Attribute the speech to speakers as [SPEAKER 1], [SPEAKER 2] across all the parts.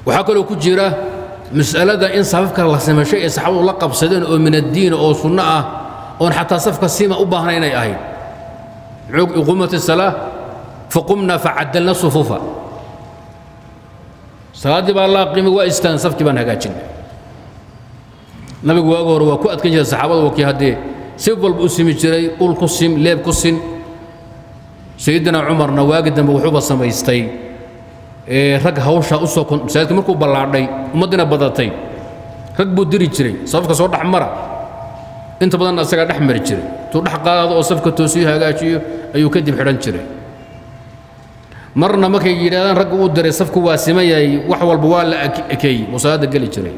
[SPEAKER 1] waxaa kaloo ku jira mas'alada in safafka la samashay ee saxaabadu la qabsadeen oo min addiin oo sunno ah oon xataa safka sima u baahna inay ahayd iquumat الsalaa faqumna facadalna sufuufa salaaddii baa la qiimay waa istaan safkii baan hagaajinay nabigu waaga hore waa ku adkan jiray saxaabada wakii haddee si walba u simi jiray ul ku sim leeb ku sin sayidina cumarna waagi dambe wuxuuba samaystay rag hawsha u soo masaajidka markuu ballaadhay ummaddiina badatay rag buu diri jiray safka soo dhex mara inta badanna asagaa dhex mari jiray tuu dhex qaado oo safka toosiyo hagaajiyo ayuu kadib xidhan jiray marna markay yidhahdaan ragga uu diray safku waa siman yahay wax walba waa la ekeeyey uu salaadda geli jiray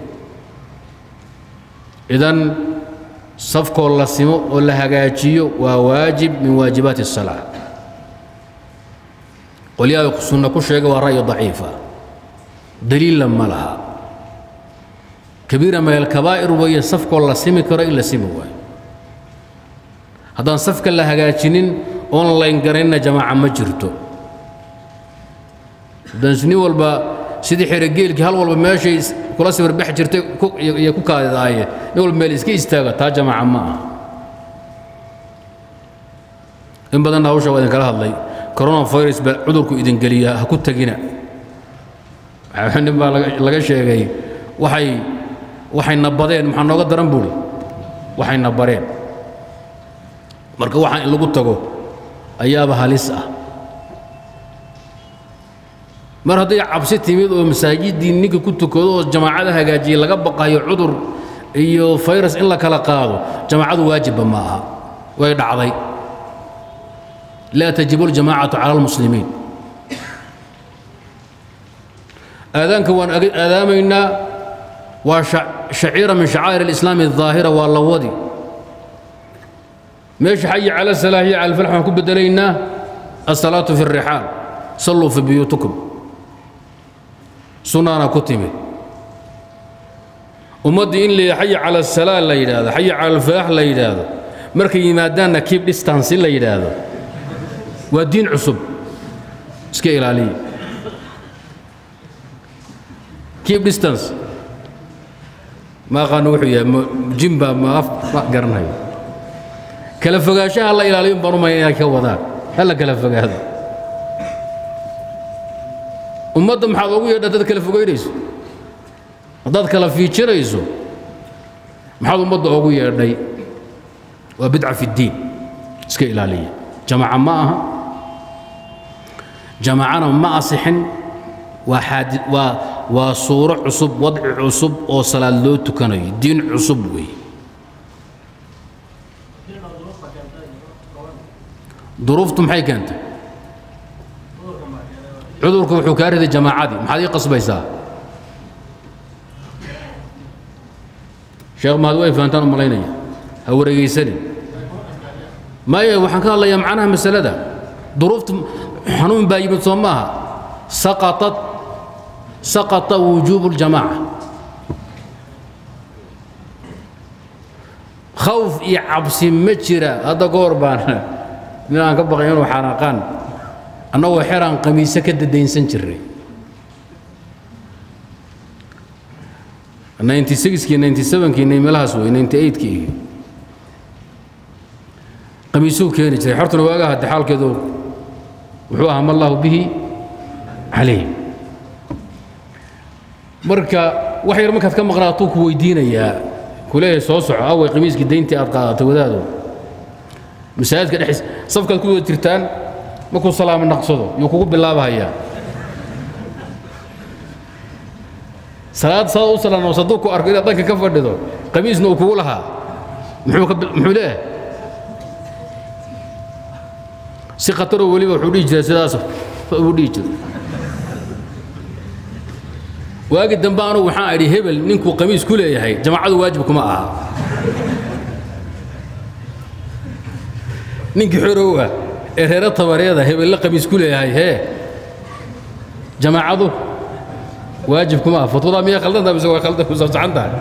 [SPEAKER 1] idan safkoo la simo oo la hagaajiyo waa waajib min waajibaati الsalaa qolyaha sunna ku sheega waa ra'yi daciifa daliilla ma laha kabiira min alkabaa'ir weeye safkoo la simi karo in la simi waayo haddaan safka la hagaajinin oon layngaranina jamaaca ma jirto haddaan nin walba sidii xerogeelkii hal walba meeshay kula sawirbax jirtay iyo ku kaadidaaye nin walba meel iska istaaga taa jamaaca ma aha in badanna hawsha waa idinkala hadlay coronavirus baa cudurku idin geliyaa ha ku tegina nin baa laga sheegay waxay waxay nabadeen maxaa nooga daran buuri waxay nabareen marka waxaan in lagu tago ayaaba halis ah mar hadday cabsi timid oo masaajiddii ninka ku tukado oo jamaacada hagaajiyey laga baqayo cudur iyo fayrus in la kala qaado jamaacadu waajibba ma aha way dhacday laa tajibu اljamaacatu cala اlmuslimiin aadaanka waan aadaamaynaa waa shaciira min shacaa'ir اlislaami الظaahira waa la wadi meesha xayi cala salaax iyo cala falx waxaan ku bedelaynaa asalaatu fi الrixaal salluu fi buyuutikum sunnaana ku timid ummaddii in la xayi cala asalaa la yidhaahdo xayi cala alfalaax la yidhaahdo markay yimaadaanna keep distance in la yidhaahdo waa diin cusub iska ilaaliya keep distance ma aqaano wuxuu yahay jimba ma af ma garanayo kala fogaanshaha la ilaaliyo baan umaya inay ka wadaan hala kala fogaado ummadda maxaad ugu yeedha dad kala fogaynayso haddaad kala fiijinayso maxaad ummadda ugu yeedhay waa bidca fi اddiin iska ilaaliya jamaaca ma aha jamaacana ma asixin waa xaadi waa waa suuro cusub wadci cusub oo salaad loo tukanayo diin cusub weeye duruuftu maxay keentay cudurku wuxuu kaa riday jamaacadii maxaad ii qasbaysaa sheekh mahad way fahantaan u malaynaya ha wareegaysanin maya waxaan ka hadlayaa macnaha masalada duruuftu xanuun baa yimid soo maaha saqatat saqata wujuubu اljamaaca khawf iyo cabsi ma jira hadda goor baan nin aan ka baqay inuu xanaaqaan annagoo xeraan qamiise ka dadaynsan jirray ninety sixkii ninety sevenkii meelahaas wey ninety eightkii qamiisuu keeni jiray xortuna waagaa hadde xaalkeedu wuxuu ahaa ma allahu bihi calayh marka wax yar markaad ka maqnaatuu ku weydiinayaa ku leeyahay soo soco away qamiiskii dayntii aad qaadatay wadaado masaajidka dhexdiis safkaad ku wada jirtaan markuu salaamo naqsado yuu kugu bilaabahayaa salaad saad u salaano hadduu ku arko inaad dhanka ka fadhido qamiisna uu kugu lahaa muxuu ka muxuu leeyahay si khataroo weliba wuxuu dhihi jiray sidaas buu dhihi jiray waagi dambe anugu waxaan idhi hebel ninkuu qamiis ku leeyahay jamaacadu waajib kuma aha ninkii xorow ah ee reero tabareeda hebelle qamiis ku leeyahay hee jamaacadu waajib kuma aha fatwadaa miyaa khaldantaa mise waa khaldan ku saabsacan tahay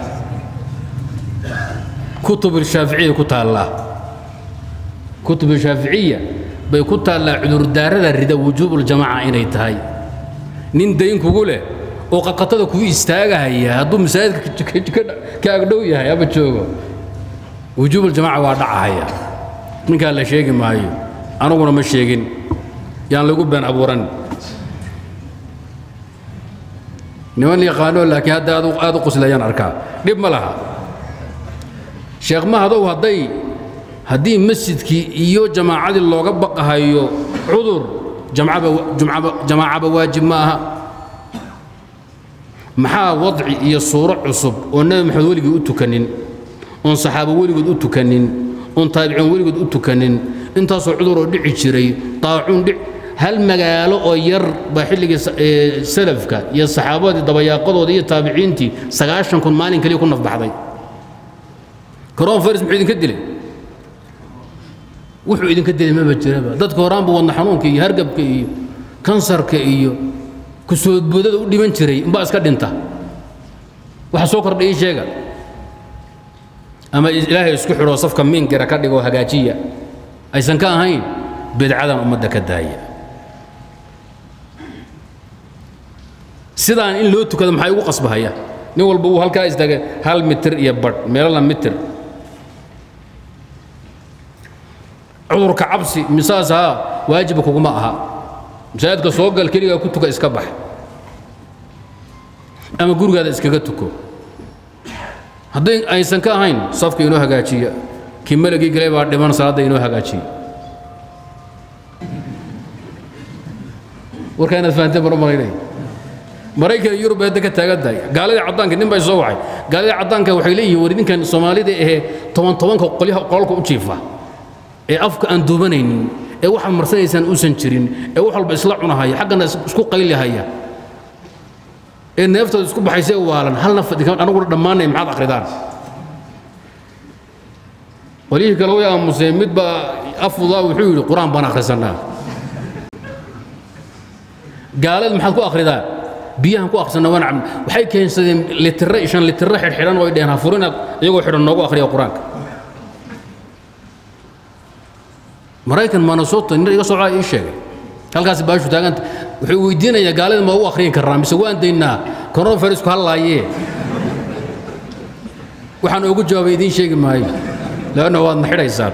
[SPEAKER 1] kutub shaaficiya ku taallaa kutub shaaficiya bay ku taallaa cudurdaarada rida wujuubuljamaaca inay tahay nin dayn kugu leh oo qaqatada kuu istaagahaya hadduu masaajidka ka agdhow yahay ama joogo wujuub aljamaaca waa dhacahaya ninkaa la sheegi maayo aniguna ma sheegin yaan lagu been abuuran niman yaqaano laakiin hadda aad u quslayaan arkaa dhib ma laha sheekh mahadow hadday haddii masjidkii iyo jamaacadii looga baqahayo cudur jamaacaba waajib ma aha maxaa wadci iyo suuro cusub oo nebi maxamed weligii u tukanin oon saxaabo weligood u tukanin oon taabiciin weligood u tukanin intaasoo cuduroo dhici jiray daacuun dhic hal magaalo oo yar baa xilligii salafka iyo saxaabadii dabayaaqadooda iyo taabiciintii sagaashan kun maalin kaliya ku nafbaxday karoon faris muxuu idinka dilay wuxuu idinka dilay maba jiraba dadka horaanba wadna xanuunka iyo hargabka iyo kansarka iyo kusoodboodada u dhiman jiray umbaa iska dhinta waxa soo kordha ii sheega ama ilaahay isku xidhoo safka miinkira ka dhigoo hagaajiya aysan ka ahayn bidcadan ummadda ka daaya sidaan in loo tukado maxaa igu qasbahaya nin walba wuu halkaa istaaga hal mitir iyo badh meelala mitir cudurka cabsi misaas haa waajiba kuguma aha masaajidka soo gal keligaa ku tuka iska bax ama gurigaada iskaga tuko hadday aysan ka ahayn safka inoo hagaajiya kii malagii galay baa dhiman salaadda inoo hagaajiya warkaa inaad fahanteen baan u malaynaya maraykan iyo yurub hadda ka taagan tahay gaaladii caddaanka nin bay soo waxay gaaladii caddaanka waxay leeyihiin war ninkan soomaalida ahee toban tobanka qolyaha qolalka u jiifa ee afka aan duubanaynin ee waxaad marsanaysaan uusan jirin ee wax walba isla cunahaya xaggana isku qaylihaya ee neeftooda isku baxaysa waalan halna fadhikan anaguna dhammaanay maxaad akhridaan qolyihii kale way aamuseen mid baa afdudaa wuxuu yidhi qur-aan baan akhrisanaa gaalada maxaad ku akhridaan biyahan ku akhrisanaa waan cabna waxay keensadeen litire shan litire xidhxidhan oo ay dheheen ha furinaad iyagoo xidhan noogu akhriya qur-aanka maraykan minnesota nin iga socdaa ii sheegay halkaasi baashu taaganta wuxuu weydiinayaa gaalada ma u akhriyin karnaa mise waan daynaa coronavirusku hallaayee waxaan ugu jawaabay idiin sheegi maayo leanna waadna xidhaysaan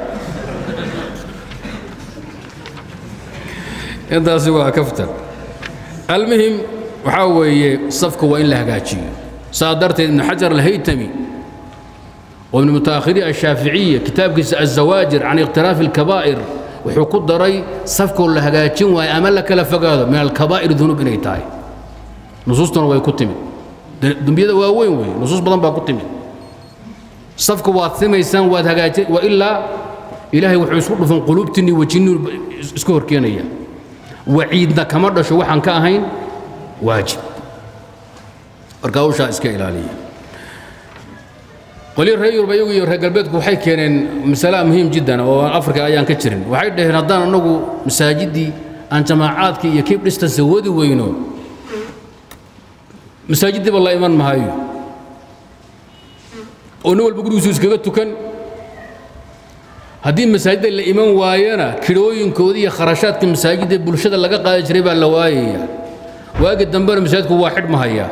[SPEAKER 1] intaasi waa kaftan almuhim waxaa weeye safka waa in la hagaajiyo saa darteed ibnu xajar alhaytami ومن متأخري الشافعية كتاب الزواجر عن اقتراف الكبائر وحكو دري صفكو لهجاجين وأمل لك لفقاد من الكبائر ذنوب إني تاي نصوصنا وي كتمي دنبيدا واوين وي نصوص بدن با كتمي صفكو واثمي سان وهجاجين وإلا إلهي وحو يسقط في قلوبتني وجني اسكور كينيا وعيدنا كما دشو waxaan ka ahayn waajib arkaawsha iska ilaaliya qolyo reer yurub iyagu iyo reer galbeedku waxay keeneen masala muhiim jiddan oo afrika ayaan ka jirin waxay dhaheen haddaan annagu masaajiddii aan jamaacaadkii iyo keep distance wadi weyno masaajiddiiba la iman mahayo oo nin walba gurigiisu iskaga tukan haddii masaajidda la iman waayana kidhooyinkoodii iyo kharashaadka masaajidda bulshada laga qaadi jiray baa la waayaya waagi dambena masaajidku waa xidhmahayaa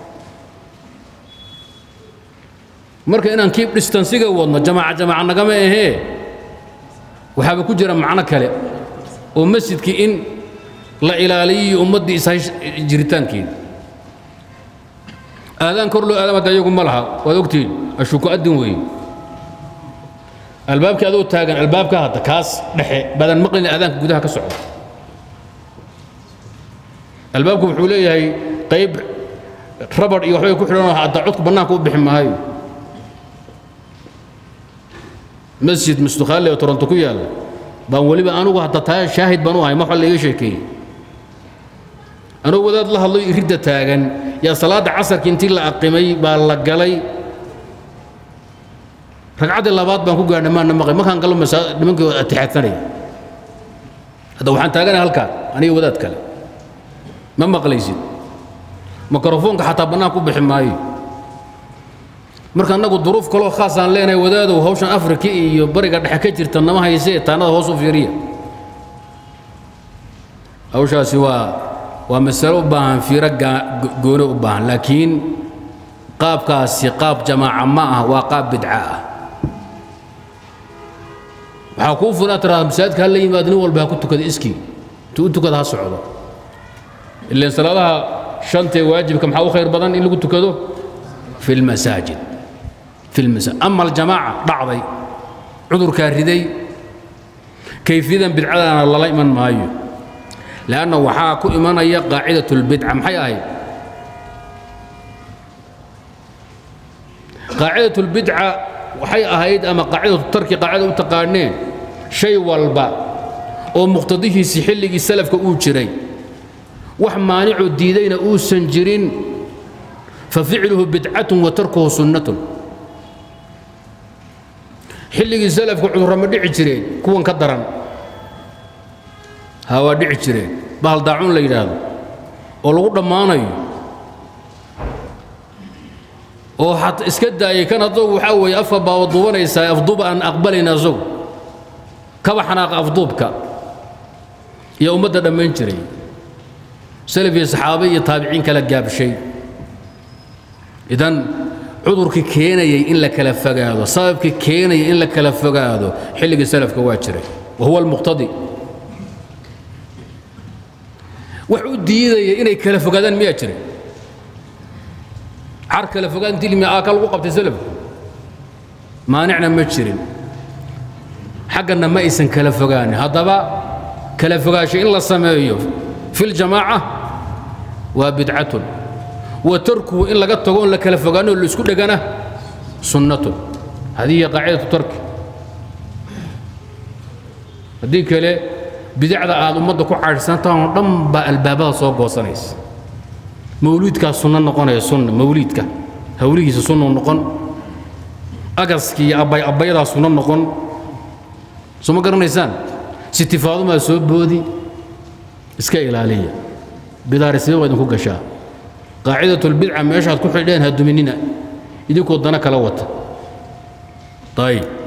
[SPEAKER 1] marka inaan keep distancega wadno jamaaca jamaaca nagama ahee waxaaba ku jira macno kale oo masjidkii in la ilaaliyo ummaddii ishay jiritaankeeda aadaan kor loo aadam hadda iyagu ma laha waad ogtihiin ashuku adin weeye albaabkii adoo taagan albaabka hadda kaas dhexe badan maqlin aadaanka gudaha ka socda albaabku wuxuu leeyahay qayb rabar iyo waxbay ku xidhan hadda codku bannaanka u bixi maayo masjid mustukhaale oo toronto ku yaalla baan weliba anugu hadda taa shaahid baan u ahay ma waxa laiga sheekeeyey anugu wadaad la hadlay iridda taagan yaa salaadda casarka intii la aqimay baa la galay ragcaddii labaad baan ku gaadhnay maana maqay markaan gallo nimankii atixaadsanaya hadda waxaan taaganay halkaan aniga wadaad kale ma maqlaysid mikrofoonka xataa bannaanka u bixi maayo marka annagu duruuf kaloo khaasaan leenahay wadaadow hawshan afrika iyo bariga dhexe ka jirta nama haysee taanada hoos u fiiriya hawshaasi waa waa masalo u baahan fiiro gooni u baahan laakiin qaabkaasi qaab jamaaca ma ah waa qaab bidca ah waxaa kuu fulan tiraada masaajidka ha la yimaado nin walba ha ku tukada iskii tu u tukada ha socdo ilaan salaadaha shantee waajibka maxaa u khayr badan in lagu tukado fi lmasaajid fi lmasaajid ama aljamaaca dhacday cudurkaa riday kayfiyadan bidcadana lala iman maayo lanna waxaa ku imanaya qaacidat اlbidca maxay ahayd qaacidat اlbidca waxay ahayd ama qaacidatu tarki qaacida u taqaaneen shay walba oo muqtadihiisii xilligii salafka uu jiray wax maanicoo diidayna uusan jirin faficluhu bidcatun wa tarkuhu sunnatun xilligii salafka cudurra ma dhici jireen kuwan ka daran ha waa dhici jireen bahal daacuun la yidhaahdo oo lagu dhammaanayo oo xat iska daayay kan adogu waxaa weeye afka baaba duubanaysaa afduub aan aqbalayna asagu kaba xanaaqa afduubka iyo ummadda dhammayn jiray salaf iyo saxaabe iyo taabiciin kala gaabshay idan cudurkii keenayay in la kala fogaado sababkii keenayay in la kala fogaado xilligii salafka waa jiray wa huwa almuqtadi wax u diidaya inay kala fogaadaan miyaa jiray car kala fogaan dilmi aa ka lagu qabtay salafku maanicna ma jirin xaggana ma aysan kala fogaanin haddaba kala fogaasho in la sameeyo fi ljamaaca waa bidcatun wa tarkuhu in laga tago on la kala fogaanoo laisku dhegana sunnatun hadii hiya qaacidatu tarki haddii kale bidacda aad ummadda ku caadhsantahan oo dhan baa albaabada soo goosanaysa mawliidkaa sunno noqonaya sunna mawliidka hawlihiisa sunnu noqon agaskii iyo abbay abbayadaa sunno noqon soo ma garanaysaan sitifaadumaa soo boodi iska ilaaliya bidaarisnimo waa idinku gashaa qaacidatulbidca meeshaad ku xidheen ha duminina idinkoo dana kala wata ayib